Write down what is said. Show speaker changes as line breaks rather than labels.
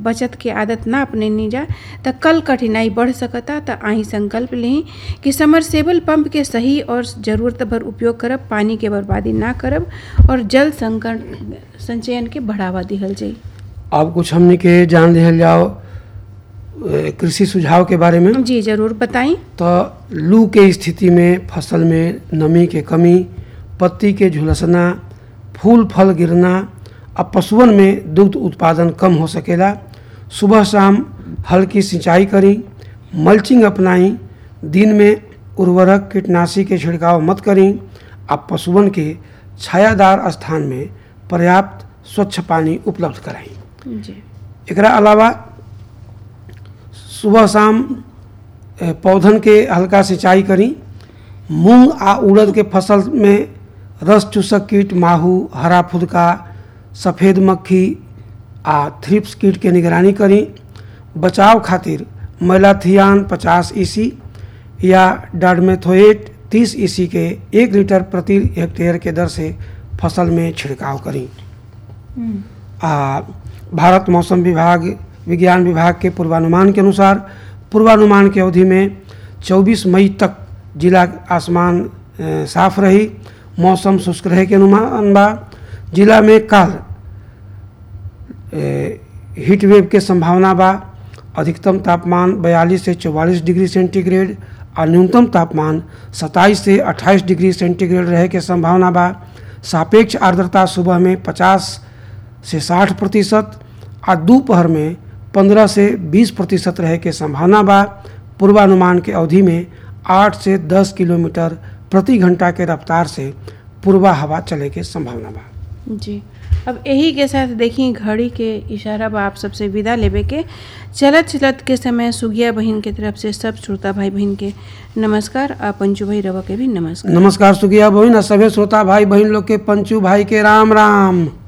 बचत के आदत ना अपने जा त कल कठिनाई बढ़ सकता त आही संकल्प लें कि समरसेबल पंप के सही और जरूरत भर उपयोग करब पानी के बर्बादी ना करब और जल संकट संचयन के बढ़ावा दिहल जाई
अब कुछ हमने के जान लिहल जाओ ए, कृषि सुझाव के बारे में
जी जरूर बताई
तो लू के स्थिति में फसल में नमी के कमी पत्ती के झुलसना फूल फल गिरना अब पशुअन में दुग्ध उत्पादन कम हो सकेला सुबह शाम हल्की सिंचाई करी मल्चिंग अपनाई दिन में उर्वरक कीटनाशी के छिड़काव मत करी अब पशुअन के छायादार स्थान में पर्याप्त स्वच्छ पानी उपलब्ध कराई
जी
एकरा अलावा सुबह शाम ए, पौधन के हल्का सिंचाई करी मूंग आ उड़द के फसल में रस चूसक कीट माहू हरा फुदका सफ़ेद मक्खी आ थ्रिप्स कीट के निगरानी करी बचाव खातिर मैलाथियान 50 ईसी या डाडमेथोएट 30 ईसी के एक लीटर प्रति हेक्टेयर के दर से फसल में छिड़काव करी आ भारत मौसम विभाग विज्ञान विभाग के पूर्वानुमान के अनुसार पूर्वानुमान की अवधि में 24 मई तक जिला आसमान अ, साफ रही मौसम शुष्क रहे के अनुमान बा जिला में कल हीट वेव के संभावना बा अधिकतम तापमान 42 से 44 डिग्री सेंटीग्रेड और न्यूनतम तापमान 27 से 28 डिग्री सेंटीग्रेड रहे के संभावना बा सापेक्ष आर्द्रता सुबह में 50 से 60 प्रतिशत और दोपहर में 15 से 20 प्रतिशत रहे के संभावना बा पूर्वानुमान के अवधि में 8 से 10 किलोमीटर प्रति घंटा के रफ्तार से पूर्वा हवा चले के संभावना बा
जी अब यही के साथ देखी घड़ी के इशारा बा आप सबसे विदा लेवे के चलत चलत के समय सुगिया बहन के तरफ से सब श्रोता भाई बहन के नमस्कार आ पंचू भाई रवा के भी नमस्कार
नमस्कार सुगिया बहन और सभी श्रोता भाई बहन लोग के पंचू भाई के राम राम